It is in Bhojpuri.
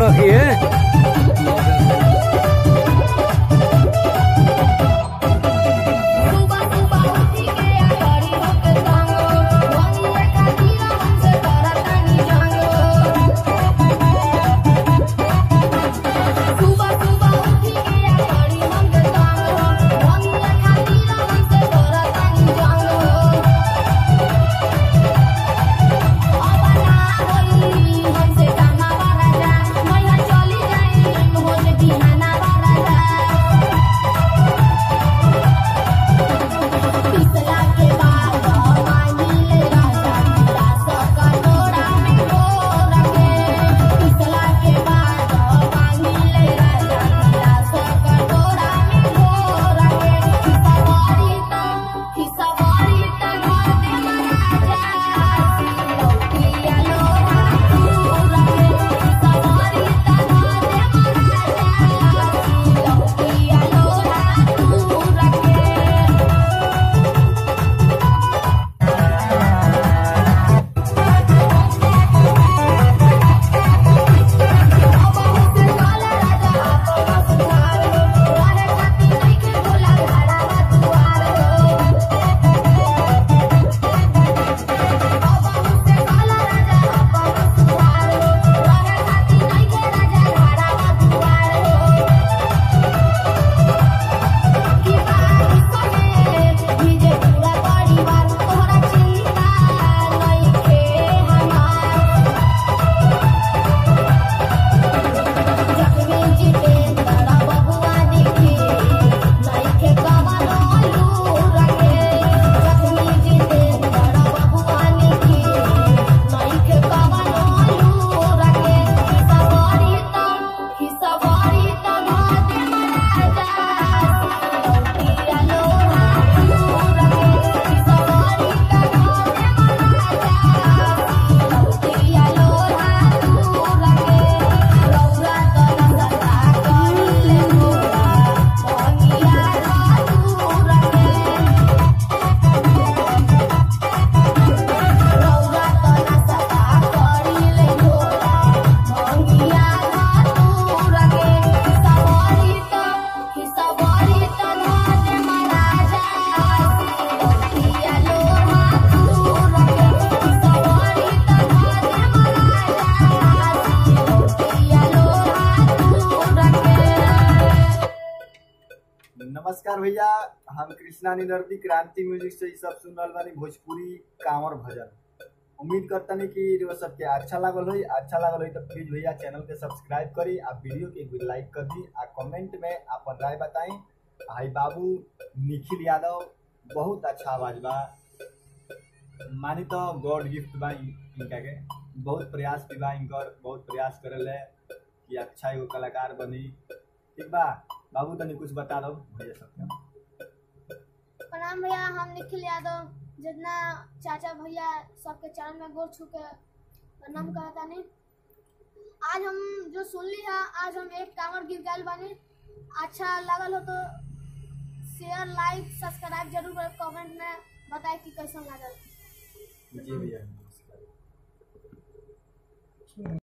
रखिए सुबह सुबह उठी के आ करी होके जांगो वनिए खातिर हमसे करतानी जांगो सुबह सुबह उठी के आ करी होके जांगो वनिए खातिर हमसे करतानी जांगो अपना होई हमसे कामा वाला जा मैया चली जाई होज बिहाना वाला जा पिसला के बाद मांगी ले राजा मेरा सका तोड़ा में घोर के पिसला के बाद मांगी ले राजा मेरा सका तोड़ा में घोर के खिसवारी तो खिसवारी तो घर में महाराजा लौटिया लोहा दूर के खिसवारी तो घर में महाराजा लौटिया लोहा दूर के से काला राजा आपका सुधार हो राहे खाती नहीं के बोला घाड़ा दुआर हो से काला राजा आपका सुधार हो राहे खाती नहीं के राजा घाड़ा दुआर हो की बात सने भीजे पूरा परिवार तोहरा चिंता नहीं के हमार जखमी जितेंद्र बबुआ दिखे नइखे कवनो लूर के जखमी जितेंद्र बबुआ दिखे नइखे कवनो लूर के खिसवारी तो खिसवारी तो घाटे महाराजा लौटिया लोहा दूर के खिसवारी तो घाटे महाराजा लौटिया लोहा दूर के रौरा तोरा सदा करिले मोरा भंगिया दूर के रौरा तोरा सदा करिले मोरा भंगिया दूर के खिसवारी तो खिसवारी तो घाटे महाराजा लौटिया लोहा दूर के खिसवारी तो घाटे महाराजा लौटिया लोहा दूर के नमस्कार भैया हम कृष्णा निदर्दी क्रांति म्यूजिक से ई सब सुन रहल बानी भोजपुरी कांवर भजन उम्मीद करतनी कि रउआ सबके अच्छा लागल होई अच्छा लागल होई तो प्लीज भैया चैनल के सब्सक्राइब करी आ वीडियो के भी लाइक कर दी आ कमेंट में अपन राय बताई हाई बाबू निखिल यादव बहुत अच्छा आवाज बा मानी तो गॉड गिफ्ट बा इन- इनका के बहुत प्रयास भी बा इनकर बहुत प्रयास करेले कि अच्छा एगो कलाकार बनी ठीक बा बाबू तनी कुछ बता दो भैया सबके प्रणाम भैया हम निखिल यादव जितना चाचा भैया सबके चरण में गोर छू के प्रणाम कहता नहीं आज हम जो सुन ली है आज हम एक कांवर गिर गए बानी अच्छा लगल हो तो शेयर लाइक सब्सक्राइब जरूर करें कमेंट में बताए कि कैसा लगल जी भैया